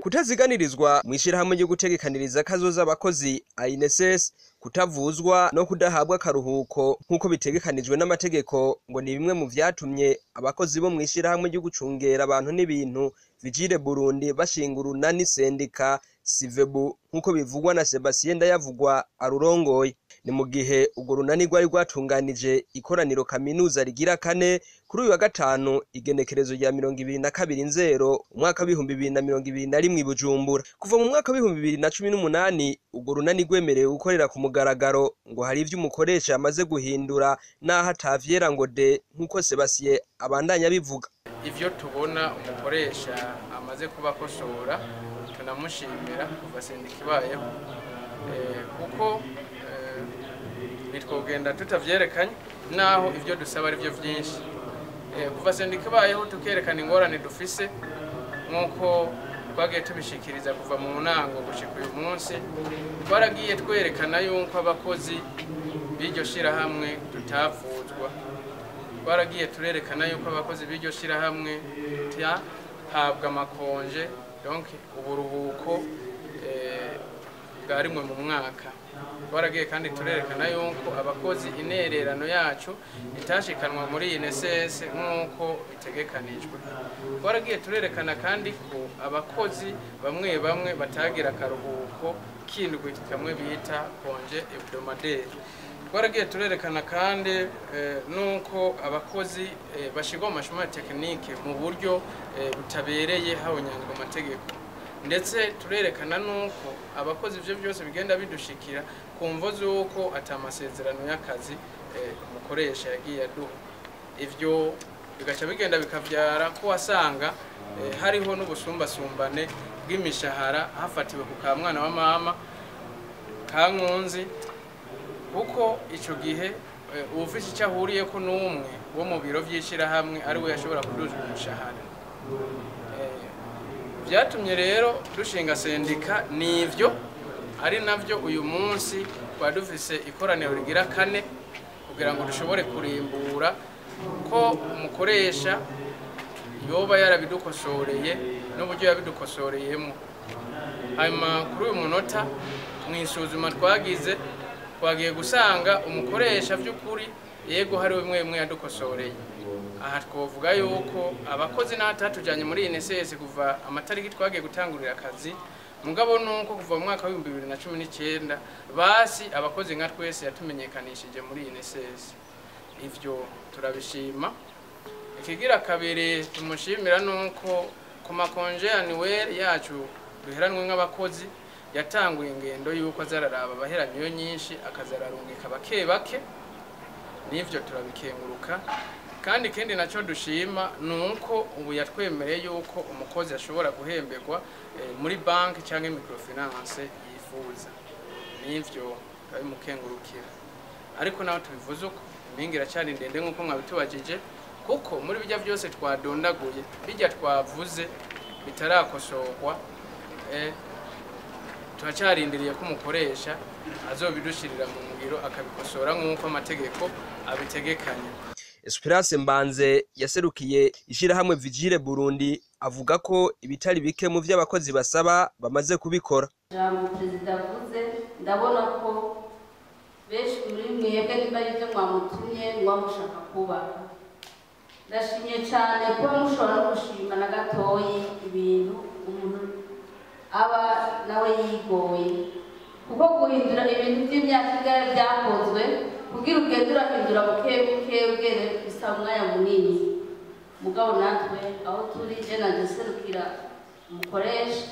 kutaziganirizwa mu ishirahamwe ryo gutegekaniriza kazoza abakozi INSS kutavuzwa no kudahabwa akaruhuko nk'uko bitegekanijwe n'amategeko ngo ni bimwe mu vyatumye abakozi bo mu ishirahamwe ryo gucungera abantu n'ibintu Vigile Burundi bashinga urunani sendika Sivebu nk'uko bivugwa na Sebastien Ndayavugwa arurongoye ni mu gihe urwo runani rwari rwatunganije ikoraniro kaminuza rigira kane kuri uyu wa gatanu igenekerezo rya mirongo ibiri na kabiri nzero umwaka w'ibihumbi bibiri na mirongo ibiri na rimwe i Bujumbura kuva mu mwaka w'ibihumbi bibiri na cumi n'umunani urwo runani rwemerewe gukorera ku mugaragaro ngo hari ivyo umukoresha yamaze guhindura n'aho atavyera ngo de nk'uko Sebastien abandanya bivuga ivyo tubona umukoresha amaze kubakosora tunamushimira kuva sendika ibayeho Eh, kuko eh, ntitwogenda tutavyerekanye naho ivyo dusaba ari vyo vyinshi Eh, kuva sendika ibayeho tukerekana ingorane dufise nk'uko twagiye tubishikiriza kuva mu ntango gushika uyu munsi twaragiye twerekana yuko abakozi b'iryo shirahamwe tutavuzwa twaragiye turerekana yuko abakozi b'iryo shirahamwe habwa amakonje donc uburuhuko eh, bwa rimwe mu mwaka twaragiye kandi turerekana yuko abakozi intererano yacu itashikanwa muri INSS nk'uko bitegekanijwe twaragiye turerekana kandi ko abakozi bamwe bamwe batagira akaruhuko kindwi kamwe bita konje hebdomadaire twaragiye turerekana kandi eh, nuko abakozi eh, bashirwa mu mashuri ya tekinike mu buryo eh, butabereye habonyanzwe amategeko ndetse turerekana nuko abakozi ivyo byose bigenda bidushikira ku mvo z'uko ata amasezerano y'akazi eh, umukoresha yagiye aduha ivyo bigaca bigenda bikavyara ko wasanga eh, hariho n'ubusumbasumbane bw'imishahara hafatiwe ku ka mwana wa mama kankunzi kuko ico gihe eh, uwufise icyo ahuriyeko n'umwe wo mu biro vy'ishirahamwe ari we yashobora kuduzwa umushahara Eh, vyatumye rero dushinga sendika nivyo ari navyo uyu munsi twari dufise ikoraniro rigira kane kugira ngo dushobore kurimbura ko umukoresha yoba yarabidukosoreye n'uburyo yabidukosoreyemo hanyuma kuri uyu munota mu isuzuma twagize twagiye gusanga umukoresha by'ukuri yego hari bimwe bimwe yadukosoreye aha twavuga yuko abakozi n'abatatujyanye muri INSS kuva amatariki twagiye gutangurira akazi mugabo nuko kuva mu mwaka w'ibihumbi bibiri na cumi n'icyenda basi abakozi nka twese yatumenyekanishije muri INSS ivyo turabishima ikigira kabiri tumushimira nuko ku makonje annuel yacu duheranwe nk'abakozi yatanguye ingendo yuko azararaba abaheranyo nyinshi akazararungika bake bake n'ivyo turabikenguruka kandi ikindi nacyo dushima ni uko ubu yatwemereye yuko umukozi ashobora guhemberwa eh, muri banki cyangwa microfinance yifuza n'ivyo turabimukengurukira ariko naho tubivuze uko impinga iracyari ndende nk'uko mwabitubajije kuko muri bijya byose twadondaguye bijya twavuze bitarakosorwa eh, turacyarindiriye ko umukoresha azobidushirira mu ngiro akabikosora nk'uko amategeko abitegekanya Esperance Mbanze yaserukiye ishirahamwe Vigile Burundi avuga ko ibitari bike mu vy'abakozi basaba bamaze kubikora ijambo perezida avuze ndabona ko benshi muri mwebwe niba ari byo mwamutumye muba mushaka kubaka ndashimye cyane kuba mushobora no gushima na gatoyi ibintu umuntu aba nawe yigoye kuko guhindura ibintu by'imyaka igare byakozwe kugira ugende urahindura buke buke ugere bisaba umwanya munini mugabo natwe aho turi je naje serukira umukoresha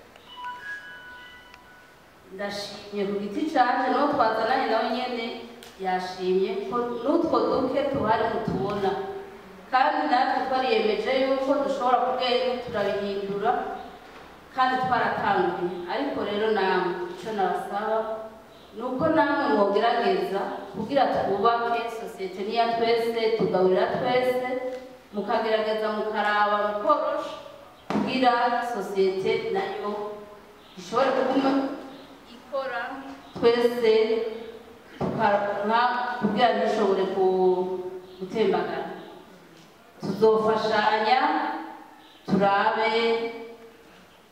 ndashimye ku giti canje n'uwo twazananye nawe nyene yashimye ko n'utwo duke tuhari mutubona kandi natwe twariyemeje yuko dushobora kugenda turabihindura kandi twaratanguye ariko rero namwe icyo nabasaba ni uko namwe mwogerageza kugira twubake sosiyete niya twese tugaburira twese mukagerageza mukaraba mukorosha kugira sosiyete nayo ishobore kuguma ikora twese tukaronka kugira ntishobore gutembagara tuzofashanya turabe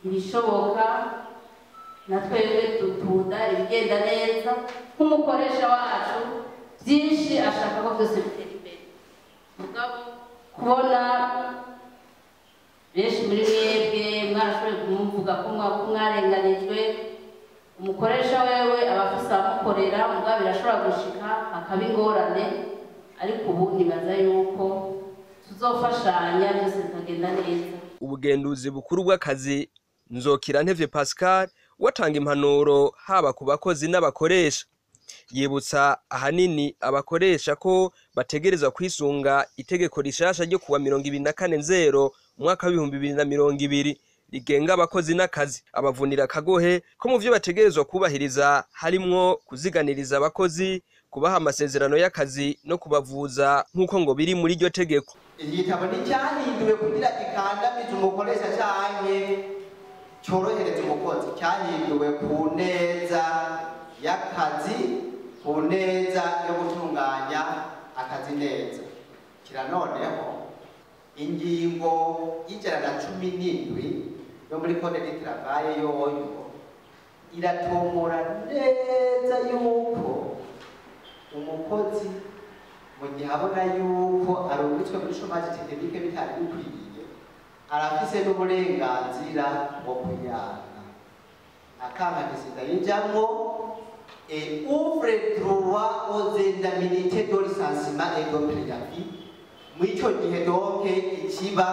ibishoboka na twebwe dukunda ibigenda neza nk'umukoresha wacu byinshi ashaka ko byose bitera imbere mugabo kubona benshi muri mwebwe mwarashoboye kumuvuga ko mwa- ko mwarenganijwe umukoresha wewe aba afise abamukorera mugabo birashobora gushika hakaba ingorane ariko ubu nibaza yuko tuzofashanya byose bikagenda neza ubugenduzi bukuru bw'akazi nzokira ntevye pascal watanga impanuro haba ku bakozi n'abakoresha yibutsa ahanini abakoresha ko bategerezwa kwisunga itegeko rishasha ryo kuwa mirongo ibiri na kane nzero umwaka w'ibihumbi bibiri na mirongo ibiri rigenga abakozi n'akazi abavunira akagohe ko mu vyo bategerezwa kubahiriza harimwo kuziganiriza abakozi kubaha amasezerano y'akazi no kubavuza nk'uko ngo biri muri iryo tegeko igitabo nticyahinduwe kugira gikandamize umukoresha canke cyorohereza umukozi cyahinduwe ku neza y'akazi ku neza yo gutunganya akazi neza kira noneho ingingo y'ijana na cumi n'indwi yo muri kode d'itravaya yoyo iratomora neza yuko umukozi mu gihe abona yuko arungitswe muri shomaje tekinike bitari bikwiye arafise n'uburenganzira bwo kuyana akanga gisida yinjamwo et ouvre droit aux indemnités de licenciement et de préavis mw'ico gihe donc ikiba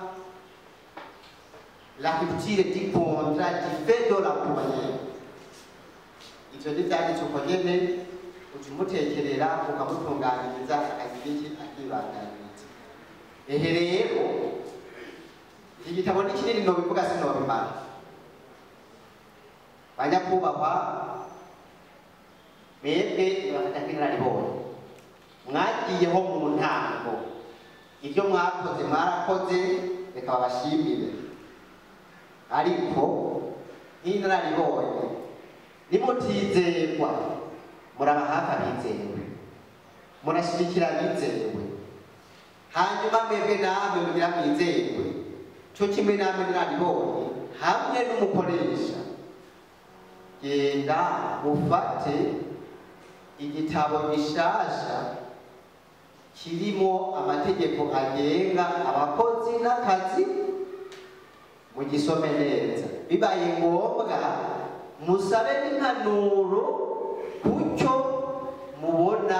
la rupture du contrat du fait de l'employeur ivyo ntivyanditse uko nyene uca umutekerera ukamutunganiriza akagira iki akibandaniriza ehe rero iki gitabo ni kinini nobivuga sinobimara banyakubahwa mwebwe nibafata kw'inararibonye mwagiyeho mu ntango ibyo mwakoze mwarakoze reka babashimire ariko nk'inararibonye nimutizerwa muraba hafi abizewe murashigikira abizewe hanyuma mwebwe namwe mugira mwizerwe co kimwe namwe naribonye hamwe n'umukoresha genda mufate igitabo gishasha kirimo amategeko agenga abakozi n'akazi mugisome neza bibaye ngombwa musabe n'impanuro kucyo mubona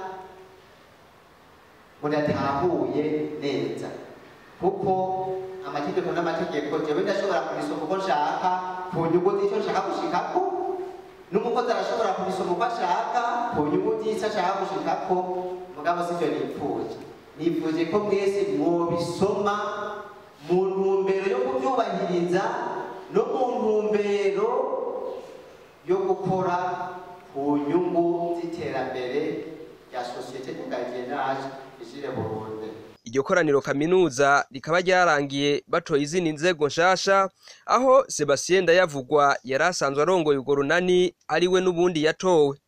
mudatahuye neza kuko amategeko n'amategeko jewe ndashobora kubisoma uko nshaka ku nyungu z'icyo nshaka gushikako n'umukozi arashobora kubisoma uko ashaka ku nyungu z'icyo ashaka gushikako mugabo sivyo nipfuje nipfuje ko mwese mwobisoma mu ntumbero yo kubyubahiriza no mu ntumbero yo gukora ku nyungu z'iterambere rya sosiyete tugagenage ishire burundi iryo koraniro kaminuza rikaba ryarangiye batoye izindi nzego nshasha aho sebastien ndayavugwa yari asanzwe arongoye urwo runani ariwe n'ubundi yatowe